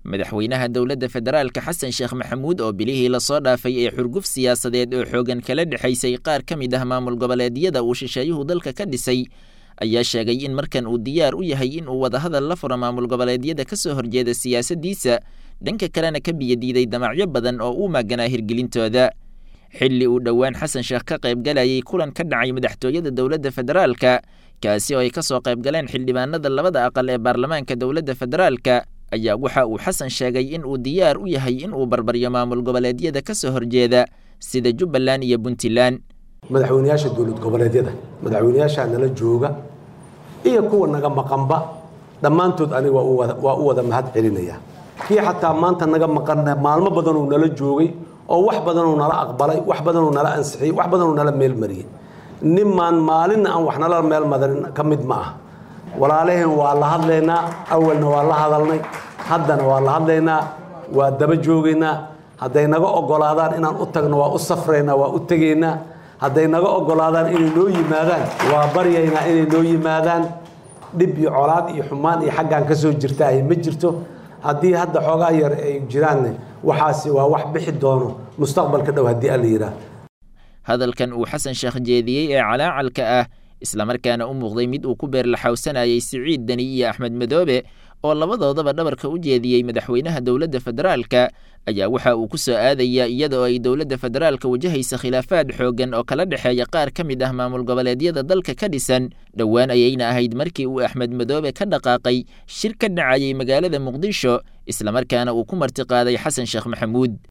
madaxweynaha dowladda federaalka xasan sheekh maxamuud oo bilihii lasoo dhaafay ee xurguf siyaasadeed oo xoogan kala dhexaysay qaar ka mid ah maamul goboleedyada uu shisheeyuhu dalka ka dhisay ayaa sheegay in markan uu diyaar u yahay in uu wadahadal la furo maamul goboleedyada ka soo horjeeda siyaasaddiisa dhanka kalena ka biyadiiday damacyo badan oo uu maaganaa hirgelintooda xilli uu dhowaan xasan sheekh ka qaybgalayay kulan ka dhacay madaxtooyada dowladda federaalka kaasi oo ay ka soo qaybgaleen xildhibaanada labada aqal ee baarlamaanka dowladda federaalka ayaa waxa uu xasan sheegay in uu diyaar u yahay in uu barbaryo maamul goboleedyada ka soo horjeeda sida jubbaland iyo puntland madaxweynayaasha dowlad goboleedyada madaxweynayaashaa nala jooga iyo kuwa naga maqanba dhammaantood aniga waa u wada mahad celinaya kii xataa maanta naga maqan maalmo badanuu nala joogay oo wax badanuu nala aqbalay wax badanuu nala ansixiyey wax badanuu nala meelmariyey nimaan maalinna aan wax nala meel madarin ka mid ma ah walaalaheen waa la hadlaynaa awalna waa la hadalnay haddana waa la hadlaynaa waa daba joogaynaa hadday naga ogolaadaan inaan u tagno waa u safraynaa waa u tegaynaa hadday naga ogolaadaan inay noo yimaadaan waa baryaynaa inay noo yimaadaan dhib iyo colaad iyo xumaan iyo xaggaan ka soo jirta ay ma jirto haddii hadda xoogaa yar ay jiraanne waxaasi waa wax bixi doono mustaqbalka dhow haddii alla yidhaah hadalkan uu xasan sheekh jeediyey ee calaacalka ah islamarkaana u muuqday mid uu ku beerlaxawsanayay siciid deni iyo axmed madoobe oo labadoodaba dhabarka u jeediyey madaxweynaha dowladda federaalka ayaa waxa uu ku soo aadayaa iyada oo ay dowladda federaalka wajahaysa khilaafaad xooggan oo kala dhexeeya qaar ka mid ah maamul goboleedyada dalka ka dhisan dhowaan ayayna ahayd markii uu axmed madoobe ka dhaqaaqay shir ka dhacayay magaalada muqdisho islamarkaana uu ku martiqaaday xasan sheekh maxamuud